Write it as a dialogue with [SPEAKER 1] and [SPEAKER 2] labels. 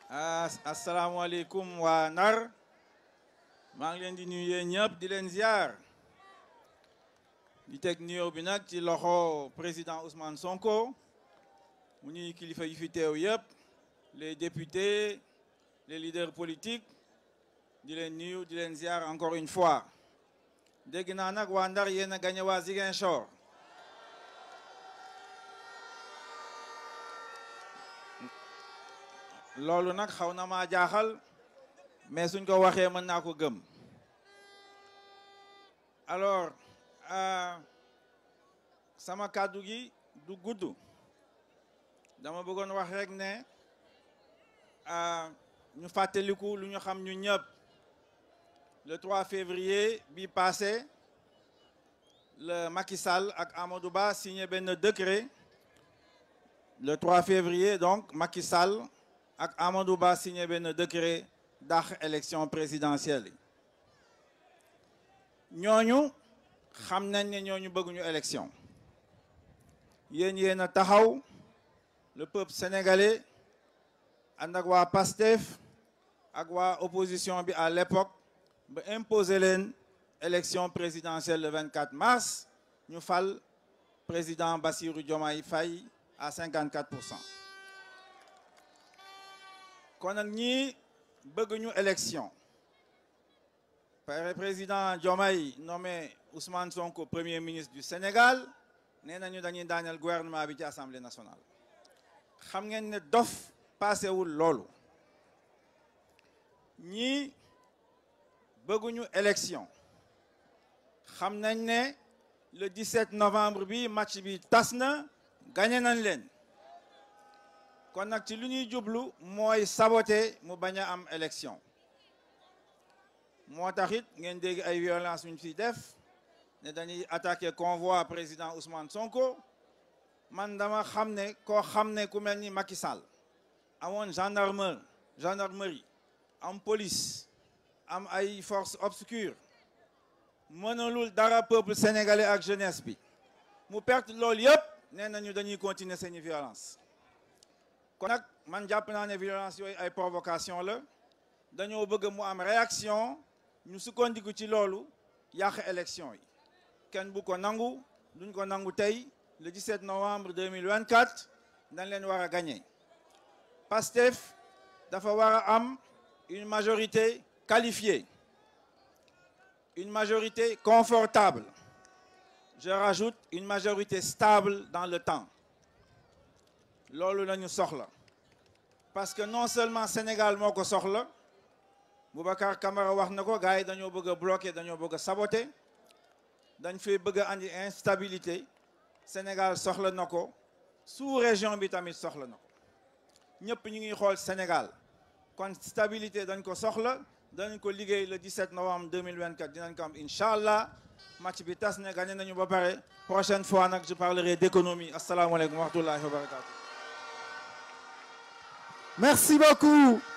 [SPEAKER 1] asalaamaaleykum waa Ndar maa ngi leen di nuyu yéen ñëpp di leen ziar di teg nuyoo bi nag ci loxo président Ousmane Sonko mu ñuy kilifa yi fi teew yëpp les députés les leaders politiques di leen nuyu di leen ziar encore une fois dégg naa nag waa Ndar yéen a gagné waa Ziguinchor loolu nag xaw na maa jaaxal mais suñ ko waxee mën naa ko gëm alors sama kàddu gi du gudd dama bëggoon wax rek ne ñu fàttaliku lu ñu xam ñu ñëpp le 3 février bi passé le Macky Sall ak Amadou Ba signé benn décret le 3 février donc Macky Sall ak Amadou Ba signé benn décret dàq élection présidentielle yi ñooñu xam nañ ne ñooñu bëgguñu élection yéen yéen a taxaw le peuple sénégalais ànd ak waa PASTEF ak waa opposition bi à l'époque ba imposer leen élection présidentielle le 24 mars ñu fal président Bassirou Diomaye Faye à 54 pour cent kon nag ñii bëgguñu élection président Diomaye nommé Ousmane Sonko premier ministre du Sénégal nee nañu dañuy daaneel gouvernement bi ci assemblée nationale xam ngeen ne dof paasewul loolu ñii bëgguñu élection xam nañ ne le 17 novembre bi match bi tas na gagné nañ leen kon nag ci lu ñuy jublu mooy saboter mu bañ a am élection moo tax it ngeen dégg ay violence ñu fi def ne dañuy attaquer convoi président Ousmane Sonko man dama xam ne koo xam ne ku mel ni Macky Sall amoon gendarmerie gendarmerie am police am ay forces obscures mënalul dara peuple sénégalais ak jeunesse bi mu perte loolu yëpp nee nañu dañuy continuer seeni violence kon nag man jàpp naa ne violence yooyu ay provocation la dañoo bëgg mu am réaction ñu sukkandiku ci loolu yàq élection yi kenn bu ko nangu duñ ko nangu tey le 17 novembre 2024 dañ leen war a gagner PASTEF dafa war a am une majorité qualifiée une majorité confortable je rajoute une majorité stable dans le temps loolu la ñu soxla parce que non seulement Sénégal moo ko soxla Boubacar Camara wax na ko gars yi dañoo bëgg a bloquer dañoo bëgg a saboter dañ fay bëgg a andi instabilité Sénégal soxla na ko sous région bi tamit soxla na ko ñëpp ñu ngi xool Sénégal kon stabilité dañ ko soxla danañ ko liggéey le 17 novembre 2024 dinañ ko am incha allah match bi tas ne gagné nañu ba pare prochaine fois nag je parlerai d'économie asalaamaaleykum wa rahmatullahi wa barakatu
[SPEAKER 2] Merci beaucoup.